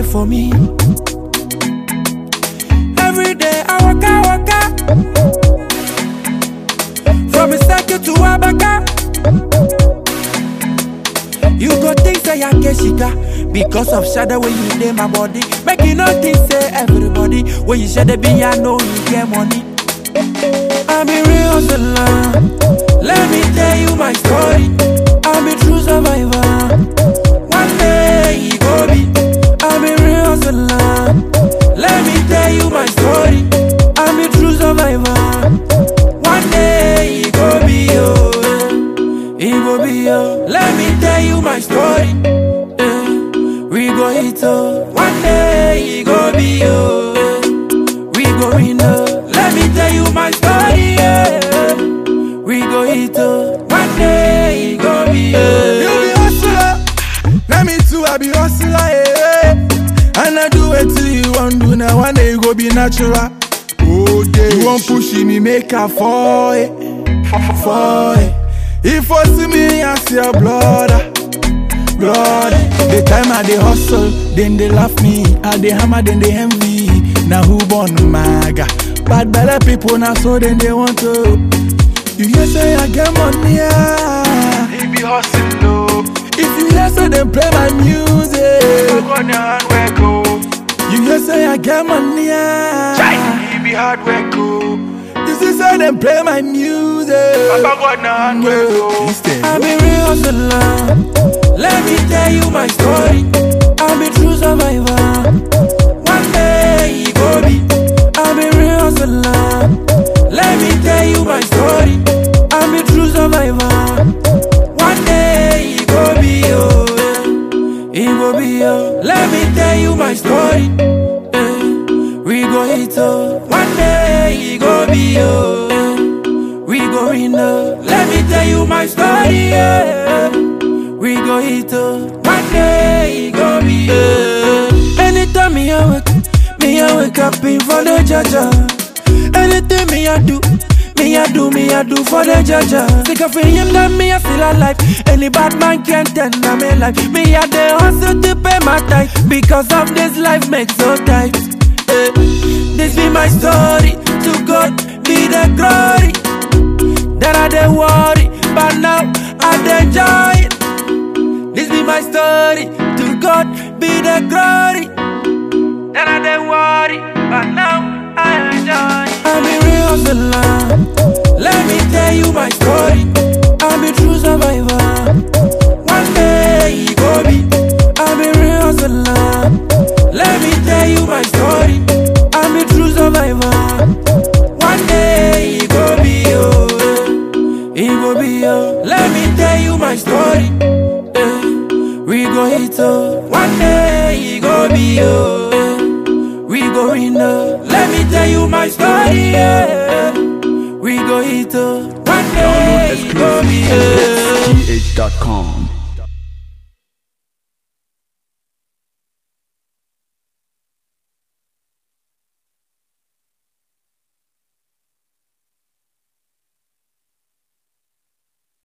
for me. Every day I waka waka from Isake to Abaka. You go think say I get shiga because of shadow when you dey my body. Make you no think say everybody when you share the be I know you get money. I'm a real hustler. Let me tell you my story. I'm a true survivor. One day it go be. I'm a real hustler. Let me tell you my story. I'm a true survivor. One day it go be yo. eh. It go be yo. Let me tell you my story. eh. We go hit oh. One day it go be yo. eh. We go win oh. Let me tell you my story. Yeah. We go hit oh. One day it go be yo. You be hustler, now me too I be hustler, yeah. And I do it till you want do now one day you go be natural. Oh yeah, you want push me make a fall, eh, fall. eh. If you see me as your blood, blood. The time I dey hustle, then they laugh me. I dey hammer, then they envy. Now who born maga? Bad belle people now so then they want to. You hear say I get money, ah. He be hustling low. If you hear say them play my music, Back on the hard work, oh. you hear say I get money. ah. Chai, he be hard work, oh. You see say them play my music. Back on the hard work, oh. Instead, I'm a real hustler. Let me tell you my story. I'm a true survivor. One day it go be. I'm a real hustler. Let me tell you my story. I'm a true survivor. One day it go be yo. eh. It go be yo. Let me tell you my story. eh. We go hit oh. One day it go be yo. eh. We go in oh. Let me tell you my story. Yeah. We go hit oh. One day it go be yo. Anytime me I wake, me I wake up in for the jaja. Anything me I do. Me I do, me I do for the jaja. Sick of him that me I still alive. Any bad man can tell me life. Me I the hustle to pay my tithe because of this life makes so tight. Eh, This be my story. To God be the glory. That I dey worry, but now I dey enjoy it. This be my story. To God be the glory. That I dey worry, but now I enjoy it. I'm a real hustler. Let me tell you my story. I'm a true survivor. One day it go be. I'm a real hustler. Let me tell you my story. I'm a true survivor. One day it go be yo. eh. It go be yo. Let me tell you my story. eh. We go hit oh. One day it go be yo. eh. We go in oh. Let me tell you my story. Yeah. We go hit oh. One day it go be yo. Download exclusive. GH.com.